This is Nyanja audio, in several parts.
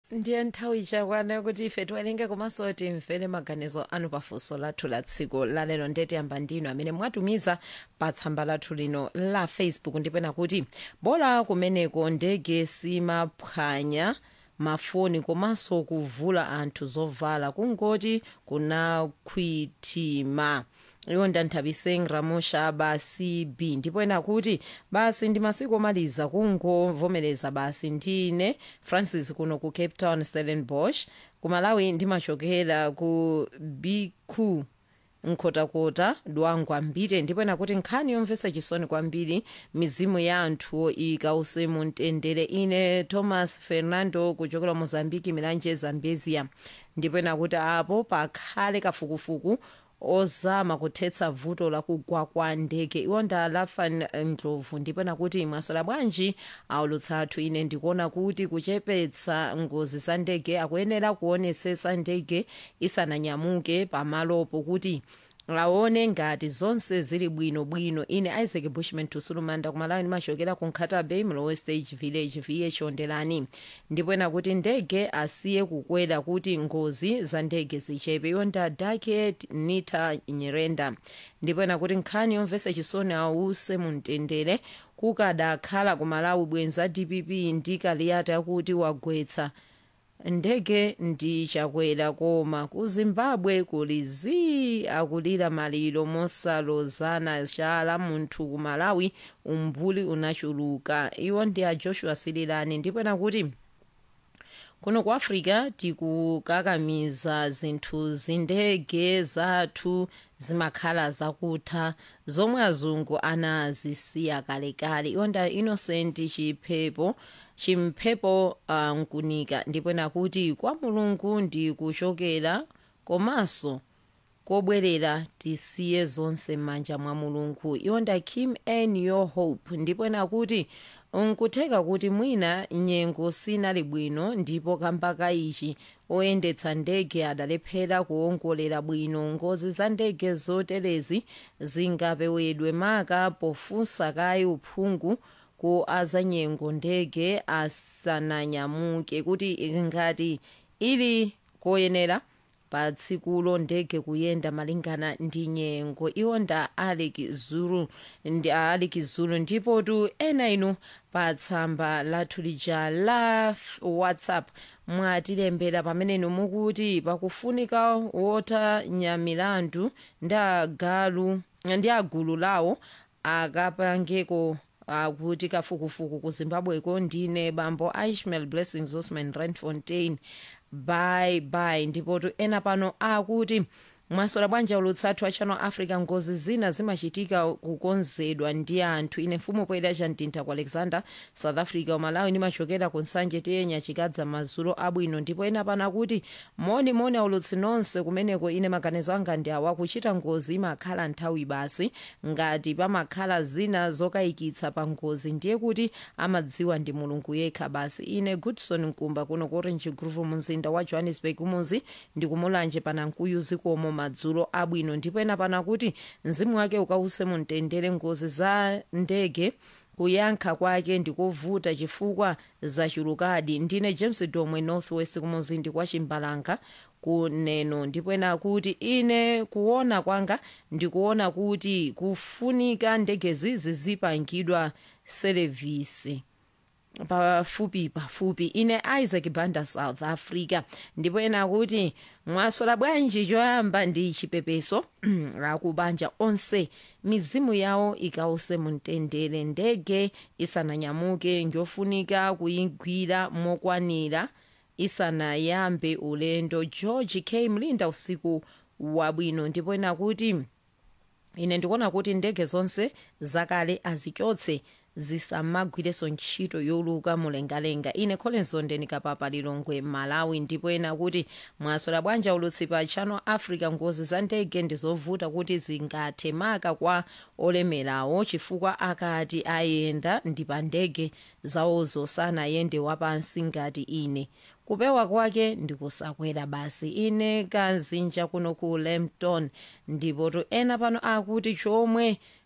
ndiye nthawi chakwana kuti ife tiwerenge komanso timvere maganizo anu pafunso lathu la tsiku lalero ndetiyamba ndinu amene mwatumiza pa tsamba lathu lino la facebook ndipena kuti bola kumeneko ndege simaphwanya mafoni komanso kuvula anthu zovala kungoti kunakhwitima iwo ndanthabiseng ramusha basi b ndipo ena kuti basi ndi masiku omaliza kungovomereza basi ndine francis kuno ku cape town stellenbosch ku malawi ndimachokera ku bq nkhotakota dwangwa mbite ndipo ena kuti nkhani yomvetsa chisoni kwambiri mizimu ya anthu ikause mu mtendere ine thomas fernando kuchokera mozambiki milanje zambezia ndipo ena kuti apo pakhale kafukufuku ozama kuthetsa vuto la kugwa kwa ndege iwo ndalafa ndlovu ndipo nakuti mwasola bwanji aulutsa athu ine ndikuona kuti kuchepetsa ngozi za ndege akuyenera kuonesesa ndege isananyamuke pamalopo kuti aone ngati zonse zili bwinobwino ine isaac bushman tusulumanda kumalawi ndimachokera ku nkhata bay mlowe stage village vh ondelani ndipo ena kuti ndege asiye kukwera kuti ngozi za ndege zichepe iwo nda daket nita nyerenda ndipo ena kuti nkhani yomvetsa chisoni ause mu mtendere kukadakhala ku malawi bwenza dpp ndi kaliyata yakuti wagwetsa ndege ndi chakwera koma ku zimbabwe kuli zii akulira maliro mosalozana chala munthu ku malawi umbuli unachuluka iwo ndi a joshua sililani ndipo nakuti kuno ku africa tikukakamiza zinthu zindege zathu zimakhala zakutha zomwe azungu anazisiya kalekale iwo nda innocent chiphepo chimphepo uh, nkunika ndipo nakuti kwa mulungu ndi kuchokera komanso kobwerera tisiye zonse m'manja mwa mulungu iwo nda kim n your hope ndipo nakuti nkutheka kuti mwina nyengo sinali bwino ndipo kambaka ichi oyendetsa ndege adalephera kuwongolera bwino ngozi za ndege zoterezi zingapewedwe maka pofunsa kayi uphungu ku azanyengo ndege asananyamuke kuti ngati ili koyenera pa tsikulo ndege kuyenda malingana ndi nyengo iwo nda aleki zulu ndi aleki zulu ndipo tu ena inu pa tsamba lathu lija la whatsapp mwatilembera pamene inu mukuti pakufunika wotanyamilandu ndi agalu ndi agulu lawo akapangeko akuti kafukufuku ku zimbabweko ndine bambo ishmael blessings osman randfontein bye bye ndipo tu ena pano akuti mwasola bwanja ulutsathu a channel africa ngozi zina zimachitika kukonzedwa ndi anthu ine mfumu poyera chamtintha ku alexander south africa umalawi ndimachokera ku nsanje tiyenya chikadza mazulo abwino ndipo ena pano akuti moni moni aulutsi nonse kumeneko ine maganizo anga ndi awa kuchita ngozi imakhala nthawi basi ngati pamakhala zina zokayikitsa pa ngozi ndiye kuti amadziwa ndi mulungu yekha basi ine goodson nkumba kuno ku orange groove mumzinda wa johannesburg muzi ndikumulanje panamkuyu zikomo madzulo abwino ndipo ena pano kuti mzimu wake ukause mumtendere ngozi za ndege kuyankha kwake ndikovuta chifukwa zachulukadi ndine james domwe northwest kumuzindi kwa chimbalanga kuneno ndipo ena kuti ine kuona kwanga ndikuona kuti kufunika ndegezi zizipangidwa serevisi pafupi pafupi ine isaac banda south africa ndipo ena kuti mwasola bwanji choyamba ndi chipepeso akubanja onse mizimu yawo ikause mumtendere ndege isananyamuke njofunika kuyigwira mokwanira isanayambe ulendo george k mlinda usiku wabwino ndipo ena kuti ine ndikuona kuti ndege zonse zakale azichotse zisamagwireso ntchito yoluka mulengalenga ine colinson ndenikapapa lilongwe malawi ndipo ena kuti mwasola bwanja ulutsi pa channel africa ngozi za ndege ndizovuta kuti zingathe maka kwa olemerawo chifukwa akati ayenda ndi pa ndege zawozo sanayende wapansi ngati ine kupewa kwake ndikusakwera basi ine kanzinja kuno ku lempton ndipo to ena pano akuti chomwe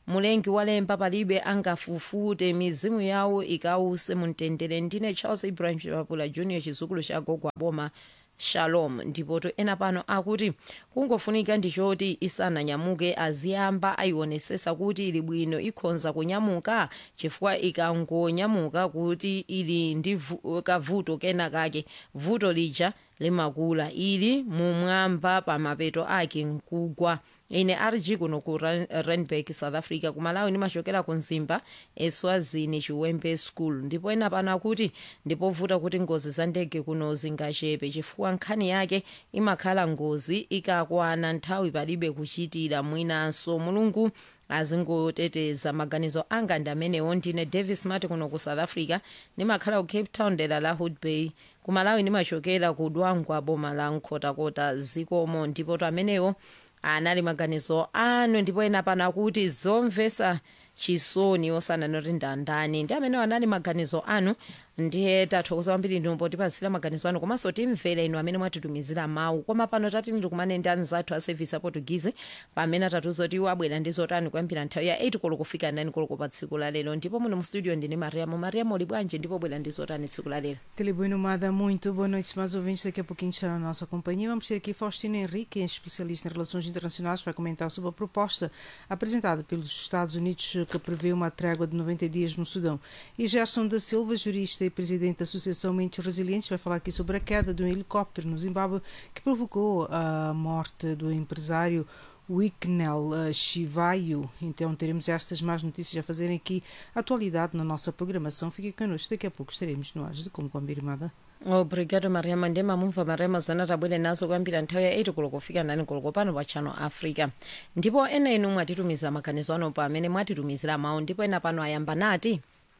mulengi walemba palibe angafufute mizimu yawo ikause mumtendere ndine charles ibrahim chipapula junior chizukulu cha gogo aboma shalom ndipoto ena pano akuti kungofunika ndichoti isananyamuke aziyamba ayionesesa kuti ili bwino ikhonza kunyamuka chifukwa ikangonyamuka kuti ili ndi vu- kavuto kena kake vuto lija limakula ili mumwamba pa mapeto ake nkugwa ine rg kuno ku Ran- randburg south africa kumalawi ndimachokera ku mzimba eswazini chiwembe school ndipo ena pano akuti ndipovuta kuti ngozi za ndege kuno zingachepe chifukwa nkhani yake imakhala ngozi ikakwana nthawi palibe kuchitira mwinanso mulungu azingoteteza maganizo anga ndi amenewo ndine davis mati kuno ku south africa ndimakhala ku cape town dera la hood bay kumalawi ndimachokera ku dwangwa boma la nkhotakota zikomo ndipo to amenewo anali maganizo anu ndipo ena pano akuti zomvesa chisoni osananoti ndandani ndi amenewo anali maganizo anu ndiye tathokoza kwambiri inu potipasira maganizo anu komanso timvera inu amene mwatitumizira mawu koma pano tati ndikumane ndi anzathu a service aportugizi pamene atatiuza kuti iwo abwera ndi zotani kuyambira nthawi ya 8 koloko kufika 9 koloko pa tsiku la lero ndipo muno mu studio ndine mariamo mariamo uli bwanji ndipo bwera ndi zotani tsiku la lero Tele Nomada, muito boa noite, mais ouvintes. Daqui a pouquinho estará na nossa companhia. Vamos ter aqui Faustina Henrique, especialista em relações internacionais, para comentar sobre a proposta apresentada pelos Estados Unidos que prevê uma trégua de 90 dias no Sudão. E Gerson da Silva, jurista e presidente da Associação Mentes Resilientes, vai falar aqui sobre a queda de um helicóptero no Zimbábue que provocou a morte do empresário Wicknell uh, Chivaio. Então teremos estas más notícias a fazerem aqui atualidade na nossa programação. Fique connosco, daqui a pouco estaremos no ar de Como Combinada. obrigado mariama ndi mamumva mariama zana tabwere nazo kuyambira nthawi ya 8 koloko kufika 9 koloko pano pa channel africa ndipo ena inu mwatitumizira maganizo ano pa amene mwatitumizira mawu ndipo ena pano ayamba nati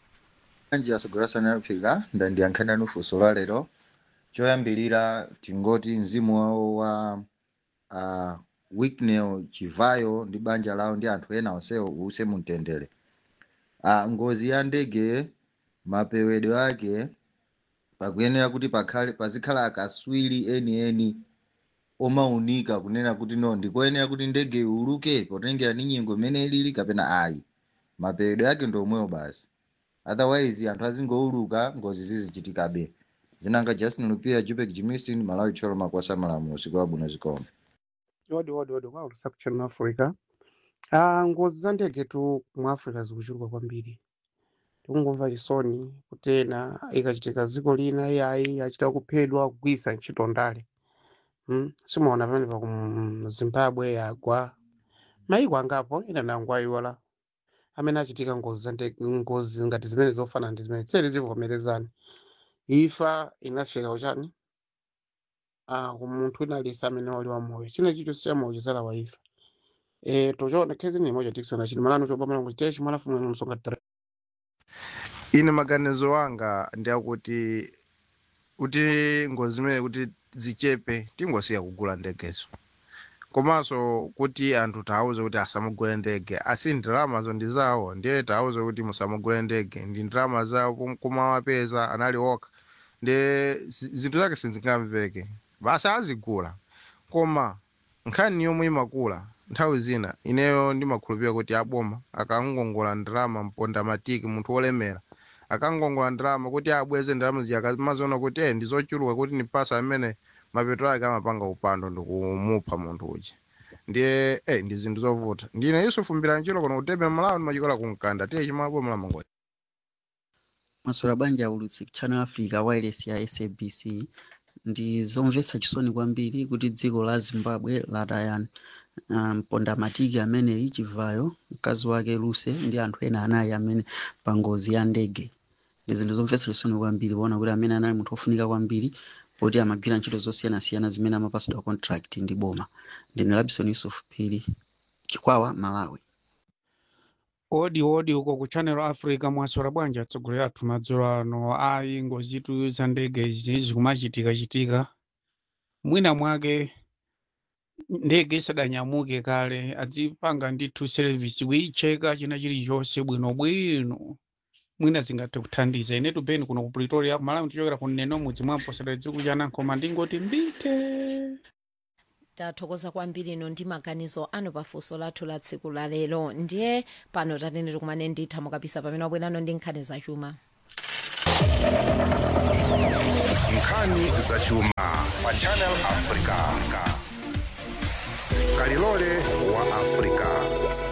anji asogolera africa ndandiyankhana funso la lero choyambilira tingoti mzimu wawo wa uh, wicknell chivayo ndi banja lawo ndi anthu ena onsewo uuse mumtendere uh, ngozi ya ndege mapewedwe ake pakuyenera kuti pakhale pazikhala akaswiri enieni omaunika kunena kuti no ndikoyenera kuti ndege iuluke potengera ni nyengo imene ilili kapena ayi mapewedwe ake ndi omwewo basi otherwise anthu azingouluka ngozi zizichitikabe zinanga justin lupia jupek jimistin malawi tcholo makwasa malamulo usiku wabwino zikomo odi odi odi kwaulusa kuchani mu africa ah ngozi za ndege tu mu africa zikuchuluka kwambiri tikungomva chisoni kuti ena ikachitika dziko lina iyayi achita kuphedwa kugwisa ntchito ndale hmm? simuona pamene pa ku zimbabwe yagwa maiko angapo ena nango ayiwala amene achitika ngozi za ndege ngozi ngati zimene zofanana ndi zimene tseri zivomerezani ifa inafika kuchani ah kumunthu inalisa amene wali wamoyo china chicho sichamoyo chisala wa ifa eh tochona khezi ni moja tikisona chini malano chobamala ngo chitechi mwana fumwe msonga tare ine maganizo anga ndiakuti kuti ngozi imene kuti zichepe tingosiya kugula ndegezo komanso kuti anthu tawuze kuti asamugule ndege asi ndalamazo ndi zawo ndiye tawuze kuti musamugule ndege ndi ndalama zawo kum- kumawapeza anali okha ndi zi- zinthu zake sizingamveke basi azigula koma nkhani yomwe imakula nthawi zina ineyo ndimakhulupirira kuti aboma akangongola ndalama mponda matiki munthu wolemera akangongola ndalama kuti abweze ndalama zija akamaziona kuti eh ndizochuluka kuti nipasa amene mapeto ake amapanga upando ndikumupha munthu uja ndiye eh ndi zinthu zovuta ndine yusufu mbilanjiro kono kutebera malawi ndimachikola kumkanda tiye chimabwe mlamangoja maswera banja ulutsi channel africa wireless ya sabc ndi zomvetsa chisoni kwambiri kuti dziko la zimbabwe lataya um, mponda matiki ameneyi chivayo mkazi wake luse ndi anthu ena anayi amene pa ngozi ya ndege ndi zinthu zomvetsa chisoni kwambiri kuona kuti amene anali munthu ofunika kwambiri poti amagwira ntchito zosiyanasiyana zimene amapasidwa contract ndi boma ndine labison yusuf phiri chikwawa malawi odi odi uko ku channel africa mwaswera bwanji atsogoleri athu madzulo ano ayi ngozi zitu za ndege izi zikumachitika chitika mwina mwake ndege isadanyamuke kale adzipanga ndithu service kuyicheka china chilichonse bwinobwino mwina zingathe kuthandiza inetu beni kuno ku pretoria malawi tichokera ku neno mudzi mwamposera dziko chana koma ndingoti mbite tathokoza kwambiri ino ndi maganizo anu pafunso lathu la tsiku la lero ndiye pano tatene tikumane nditha mukapisa pamene wabwerano ndi nkhani zachuma nkhani zachuma pa channel africa kalilole wa africa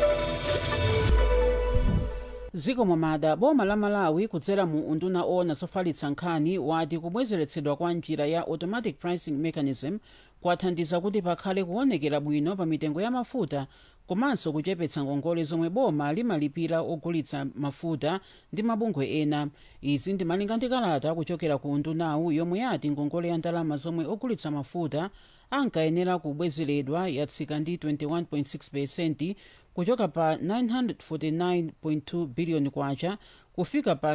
ziko mwamada boma la malawi kudzera mu unduna owona zofalitsa nkhani wati kubwezeretsedwa kwa njira ya automatic pricing mechanism kwathandiza kuti pakhale kuonekera bwino pa mitengo ya mafuta komanso kuchepetsa ngongole zomwe boma limalipira ogulitsa mafuta ndi mabungwe ena izi ndimalinga ndi kalata kuchokera ku undunawu yomwe yati ngongole ya ndalama zomwe ogulitsa mafuta ankayenera kubwezeredwa yatsika ndi 21.6 pesenti kuchoka pa 949.2 biliyoni kwacha kufika pa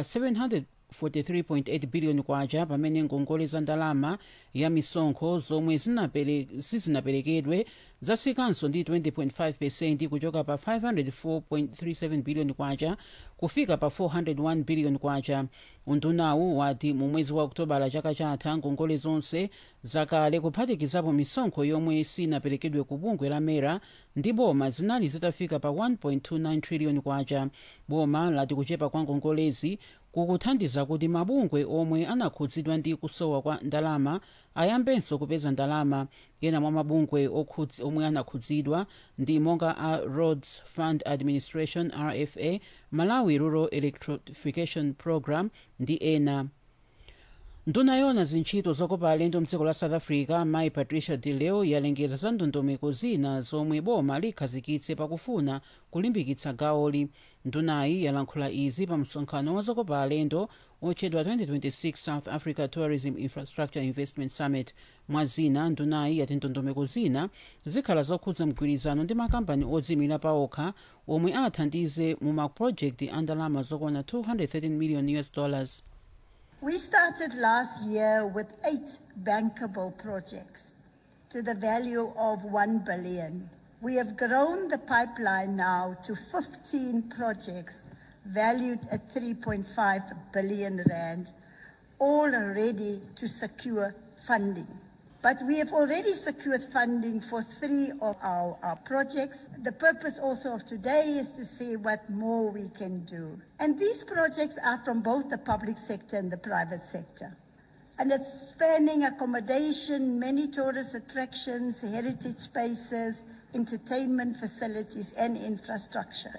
743.8 biliyoni kwacha pamene ngongole za ndalama ya misonkho zomwe zinapere- sizinaperekedwe zatsikanso ndi 20.5 pesenti kuchoka pa 504.37 biliyoni kwacha kufika pa 401 biliyoni kwacha undunawu wati mu mwezi wa okutobala chaka chatha ngongole zonse zakale kuphatikizapo misonkho yomwe sinaperekedwe ku bungwe la mera ndi boma zinali zitafika pa 1.29 triliyoni kwacha boma lati kuchepa kwa ngongolezi kukuthandiza kuti mabungwe omwe anakhudzidwa ndi kusowa kwa ndalama ayambenso kupeza ndalama ena mwa mabungwe okhudzi- omwe anakhudzidwa ndi monga a roads fund administration rfa malawi rural electrification program ndi ena nduna yona zintchito zokopa alendo mdziko la south africa mayi patricia de leo yalengeza za ndondomeko zina zomwe boma likhazikitse pakufuna kulimbikitsa gawoli ndunayi yalankhula izi pa msonkhano wa zokopa alendo otchedwa 2026 south africa tourism infrastructure investment summit mwa zina ndunayi yati ndondomeko zina zikhala zokhudza mgwirizano ndi makampani odzimira paokha omwe athandize mu mapulojekiti a ndalama zokwana 213 million us dollars We started last year with eight bankable projects to the value of 1 billion. We have grown the pipeline now to 15 projects valued at 3.5 billion rand, all ready to secure funding. But we have already secured funding for three of our, our projects. The purpose also of today is to see what more we can do. And these projects are from both the public sector and the private sector. And it's spanning accommodation, many tourist attractions, heritage spaces, entertainment facilities, and infrastructure.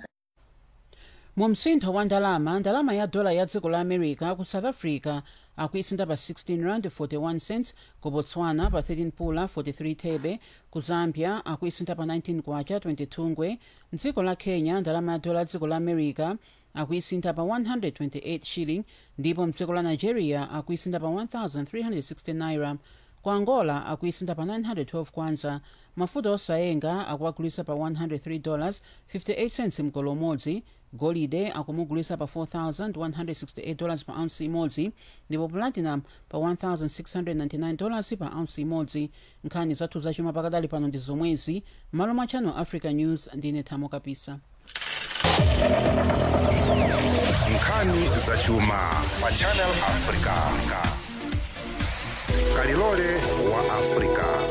mu msintho wa ndalama ndalama ya dola ya dziko la america ku south africa akuisinda pa 16 rand 41 cents ku botswana pa 13 pula 43 thebe ku zambia akuisinda pa 19 kwacha 22 ngwe mdziko la kenya ndalama ya dola ya dziko la america akuisinda pa 128 shilling ndipo mdziko la nigeria akuisinda pa 1360 naira ku angola akuisinda pa 912 kwanza mafuta osayenga akuagulisa pa 103 dollars 58 cents mgolo umodzi golide akumugulisa pa 4168 dollars pa ounce imodzi ndipo platinum pa 1699 dollars pa ounce imodzi nkhani zathu zachuma pakadali pano ndi zomwezi malo mwa channel africa news ndine thamo kapisa nkhani zachuma pa channel africa kalilole wa africa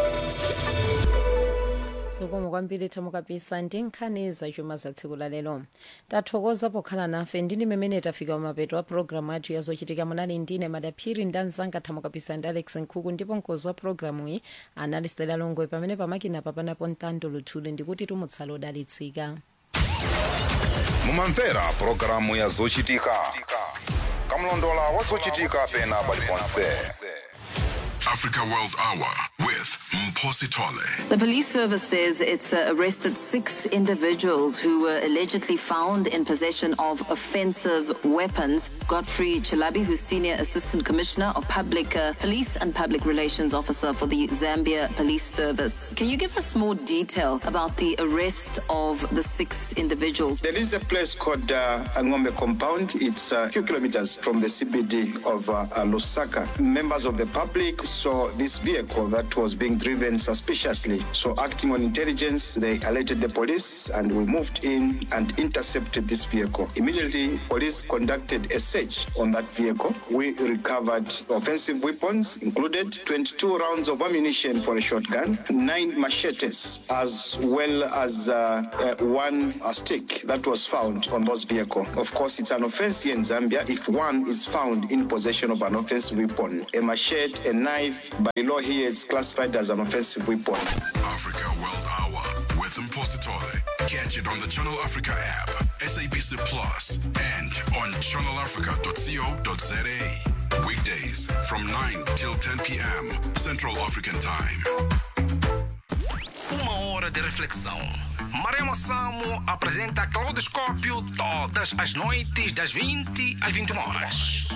zikomo kwambiri thamo kapisa ndi nkhani zachuma za tsiku la lero tathokoza pokhala nafe ndini mmene tafika mapeto a programu athu yazochitika munali ndine madaphiri ndi anzanga thamo kapisa ndi alex nkhuku ndipo mkozi wa programu iyi anali stela longwe pamene pamakina papanapo mtando luthuli ndikuti tumutsala odalitsika mumamvera pulogalamu ya zochitika kamlondola wa zochitika pena paliponse Africa World Hour with Mposi Tole. The police service says it's uh, arrested six individuals who were allegedly found in possession of offensive weapons. Godfrey Chilabi, who's Senior Assistant Commissioner of Public uh, Police and Public Relations Officer for the Zambia Police Service. Can you give us more detail about the arrest of the six individuals? There is a place called uh, Angombe Compound. It's a few kilometers from the CBD of uh, uh, Lusaka. Members of the public saw this vehicle that was being driven ran suspiciously. So, acting on intelligence, they alerted the police and we moved in and intercepted this vehicle. Immediately, police conducted a search on that vehicle. We recovered offensive weapons, included 22 rounds of ammunition for a shotgun, nine machetes, as well as uh, uh, one uh, stick that was found on those vehicle. Of course, it's an offense here in Zambia if one is found in possession of an offensive weapon. A machete, a knife, by law here it's classified as an offensive weapon. Africa World Hour with Impositore. Catch it on the Channel Africa app, SABC Plus, and on channelafrica.co.za. Weekdays from 9 till 10 p.m. Central African Time. Uma hora de reflexão. Marema Samo apresenta Claudoscópio todas as noites das 20 às 21 horas.